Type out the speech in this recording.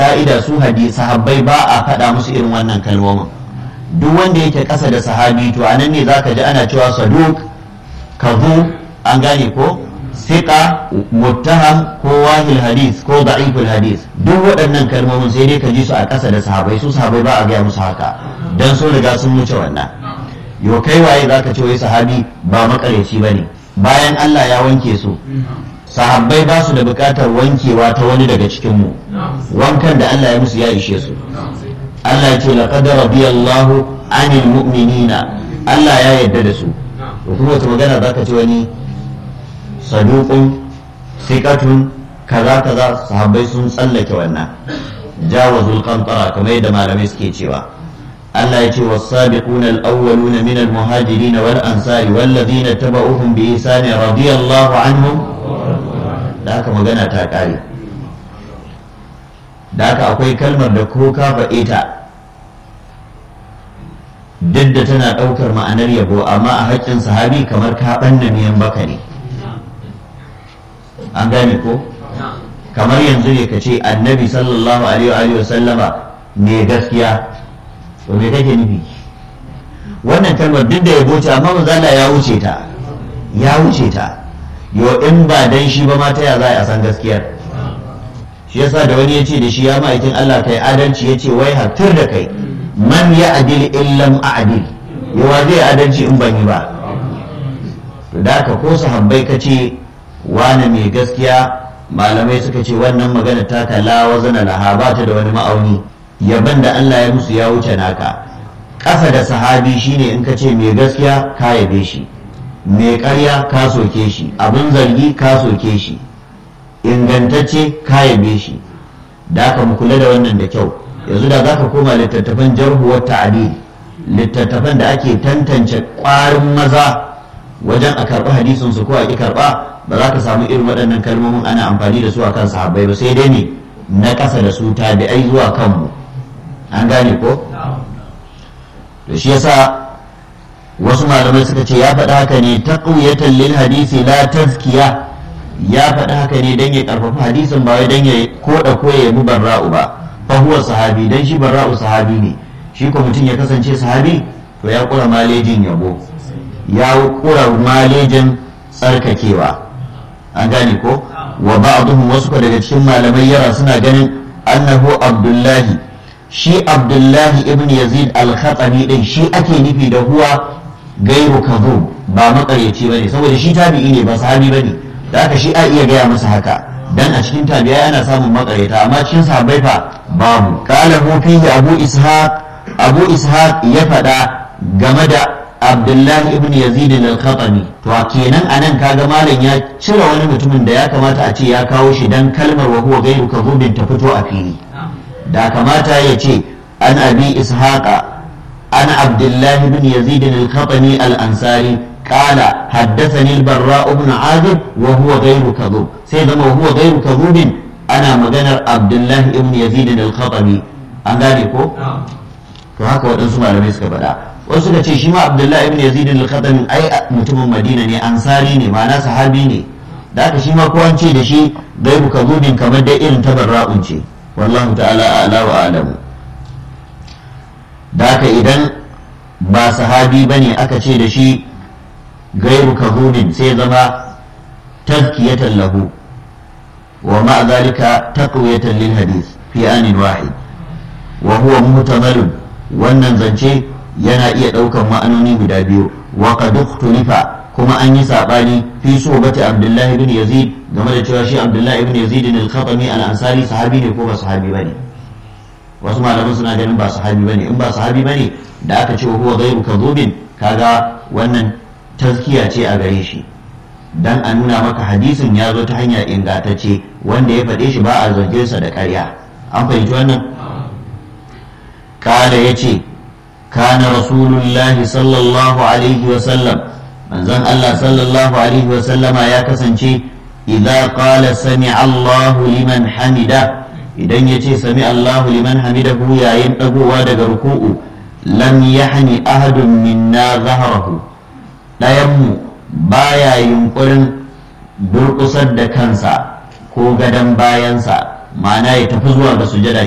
ka'ida su hadisi sahabbai ba a faɗa musu irin wannan kalmomin duk wanda yake ƙasa da sahabi to anan ne zaka ji ana cewa saduk kazu an gane ko siqa muttaham ko wahil hadis ko da'iful hadis duk waɗannan kalmomin sai dai ka ji su a ƙasa da sahabai su sahabai ba a gaya musu haka dan sun riga sun wuce wannan yo kai waye zaka ce wai sahabi ba makareci bane bayan Allah ya wanke su sahabbai ba su da buƙatar wankewa ta wani daga cikin mu wankan da Allah ya musu ya ishe su Allah ya ce laqad radiyallahu anil mu'minina Allah ya yarda da su to kuma wata magana zaka ce wani saduqun siqatun kaza kaza sahabbai sun tsallake wannan jawazul qantara kamar yadda malamai suke cewa Allah ya ce was-sabiquna al-awwaluna min al-muhajirin wal ansari wal ladina tabauhum bi ihsan radiyallahu anhum da haka magana ta kare da haka akwai kalmar da ko ka faɗe ta duk da tana ɗaukar ma'anar yabo amma a haƙƙin sahabi kamar ka ɓanna miyan baka ne an gane ko kamar yanzu ne ka ce annabi sallallahu alaihi wa sallama ne gaskiya to me kake nufi wannan kalmar duk da yabo ce amma manzala ya wuce ta ya wuce ta yo in ba dan shi ba ma ta ya za a san gaskiyar shi yasa da wani ya ce da shi ya ma'aikin Allah kai adalci ya ce wai hattir da kai man ya adil illam a'dil yawa zai adalci in ban yi ba to da ka ko sahabbai ka ce wane mai gaskiya malamai suka ce wannan magana ta kala wazana laha ba ta da wani ma'auni yaban da Allah ya musu ya wuce naka ƙasa da sahabi shine in ka ce mai gaskiya ka yabe shi mai ƙarya ka soke shi abin zargi ka soke shi ingantacce ka yabe shi da aka mu kula da wannan da kyau yanzu da zaka koma littattafan jarhuwar ta'adil littattafan da ake tantance ƙwarin maza wajen a karɓi hadisin su ko a ƙi karɓa ba za ka samu irin waɗannan kalmomin ana amfani da su a kan sahabbai ba sai dai ne na ƙasa da su tabi'ai zuwa kanmu an gane ko to shi yasa wasu malamai suka ce ya faɗa haka ne ta ƙuyatan lil hadisi la tazkiya ya faɗa haka ne don ya ƙarfafa hadisin ba wai don ya koda ko ya yabi barra'u ba fa huwa sahabi dan shi barra'u sahabi ne shi ko mutum ya kasance sahabi to ya kura malejin yabo ya kura malejin tsarkakewa an gane ko wa ba'dhum wasu ko daga cikin malamai yara suna ganin annahu abdullahi shi abdullahi ibn yazid al-khatami din shi ake nufi da huwa gairu kadhub ba makaryaci bane saboda shi tabi'i ne ba sahabi bane da haka shi a iya gaya masa haka dan a cikin tabi'a ana samun makaryata amma cikin sahabbai fa babu qala hu fihi abu ishaq abu ishaq ya faɗa game da abdullahi ibn yazid al-khatami to kenan anan kaga malam ya cire wani mutumin da ya kamata a ce ya kawo shi dan kalmar wa huwa gairu kadhubin ta fito a fili da kamata ya ce an abi ishaqa an abdullahi ibn yazid al-khatami al-ansari قال حدثني البراء بن عازب وهو غير كذوب سيدنا وهو غير كذوب انا مجنر عبد الله بن يزيد الخطبي an gane ko to haka waɗansu malamai suka faɗa wasu suka ce shi ma abdullahi ibn yazid al-khatami ai mutumin madina ne ansari ne ma'ana sahabi ne da haka shi ma ko an ce da shi gaibu kazubin kamar dai irin tabarra'un ce wallahu ta'ala a'la wa a'lamu da haka idan ba sahabi bane aka ce da shi غير كذوب سيزما تزكية له ومع ذلك تقوية للحديث في آن واحد وهو محتمل wannan zance yana iya ɗaukar ma'anoni guda biyu wa qad ikhtulifa kuma an yi sabani fi sobati abdullahi ibn yazid game da cewa shi abdullahi ibn yazid al-khatami al-ansari sahabi ne ko ba sahabi bane wasu malaman suna ganin ba sahabi bane in ba sahabi bane da aka ce huwa ghairu kadhubin kaga wannan tazkiya ce a gare shi dan a nuna maka hadisin ya zo ta hanya ingantacce wanda ya faɗe shi ba a zargin sa da ƙarya an fahimci wannan kala ya ce kana rasulullahi sallallahu alaihi wa sallam manzon Allah sallallahu alaihi wa sallama ya kasance idza qala sami Allahu liman hamida idan ya ce sami Allahu liman hamidahu yayin dagowa daga ruku'u lam yahni ahadun minna zahrahu ɗayanmu baya yunkurin durƙusar da kansa ko gadon bayansa ma'ana ya tafi zuwa ga sujada